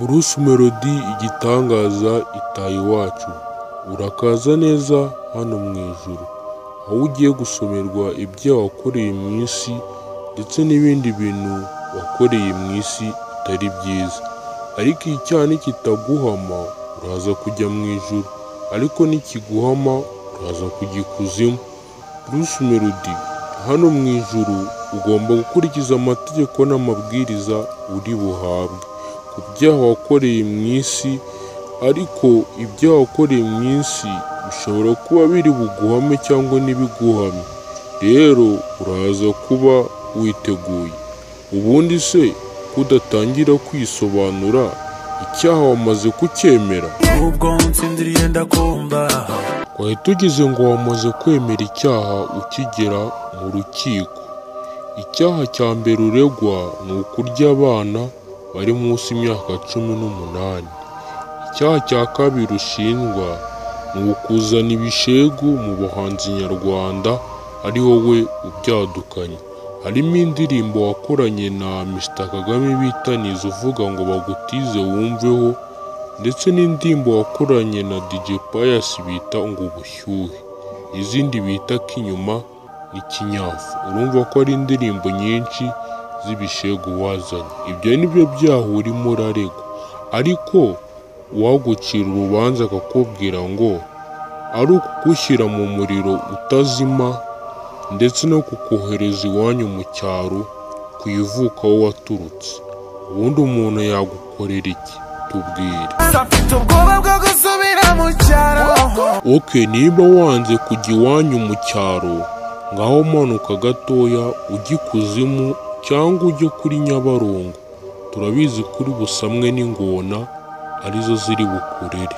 Bruce Melody igitangaza itaha iwacu urakaza neza hano mu ijuru aho ugiye gusomerwa ibyo wakoreye mu isi ndetse n'ibindi bintu wakoreye mu isi bitari byiza ariko icyaha nikitaguhama uraza kujya mu ijuru ariko nikiguhama uraza kujya ikuzimu Bruce Melody hano mu ijuru ugomba gukurikiza amategeko n'amabwiriza uri buhabwe ku byaha wakoreye mu isi ariko ibyaha wakoreye mu isi bishobora kuba biri buguhame cyangwa ntibiguhame rero uraza kuba witeguye ubundi se kudatangira kwisobanura icyaha wamaze kucyemera ubwo ntsindiriye ndakumva wahita tugize ngo wamaze kwemera icyaha ukigera mu rukiko icyaha cya mbere uregwa ni ukurya abana bari munsi y'imyaka cumi n'umunani icyaha cya kabiri ushinjwa ni ukuzana ibishegu mu buhanzi nyarwanda ari wowe ubyadukanye harimo indirimbo wakoranye na Mr Kagame bitaniza uvuga ngo bagutize wumveho ndetse n'indirimbo wakoranye na DJ Pius bita ngo ubushyuhe izindi bita kinyuma n'ikinyafu urumva ko ari indirimbo nyinshi z'ibishegu wazanye ibyo nibyo byaha urimo uraregwa ariko uwagucira urubanza akakubwira ngo ari ukugushyira mu muriro utazima ndetse no kukohereza iwanyu mu cyaro ku ivuka aho waturutse ubundi umuntu yagukorera iki tubwire afite ubwoba bwo gusubira mu cyaro oke niba wanze kujya iwanyu mu cyaro ngaho manuka gatoya ujya ikuzimu cyangwa ujye kuri nyabarongo turabizi kuri busamwe n'ingona arizo ziri bukurere